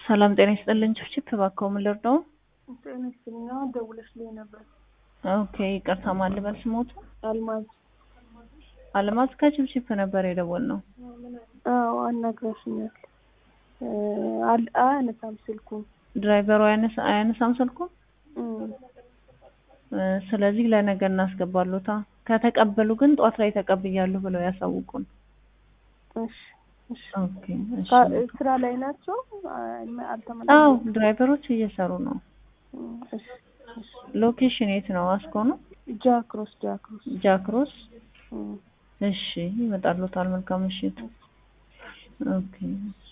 ሰላም ጤና ይስጥልኝ። ችፕችፕ እባክዎ ምን ልርዳው? ጤና ይስጥልኝ። አሁን ደውለሽልኝ ነበር። ኦኬ ይቅርታ፣ ማን ልበል ስሞቱ? አልማዝ። አልማዝ ከችፕችፕ ነበር የደወልነው። አዎ አናግራሽኛል። አል- አያነሳም ስልኩን። ድራይቨሩ አያነሳ- አያነሳም ስልኩ። እም፣ እ፣ ስለዚህ ለነገ እናስገባሉታ። ከተቀበሉ ግን ጧት ላይ ተቀብያለሁ ብለው ያሳውቁን። እሺ እሺ። ኦኬ እሺ። ካ- ስራ ላይ ናቸው? አይ፣ አዎ አልተመለሱም። ድራይቨሮች እየሰሩ ነው። እም፣ እሺ እሺ። ሎኬሽን የት ነው? አስኮ ነው? ጃክሮስ ጃክሮስ። ጃክሮስ። እም፣ እሺ ይመጣሉታል። መልካም ምሽት። ኦኬ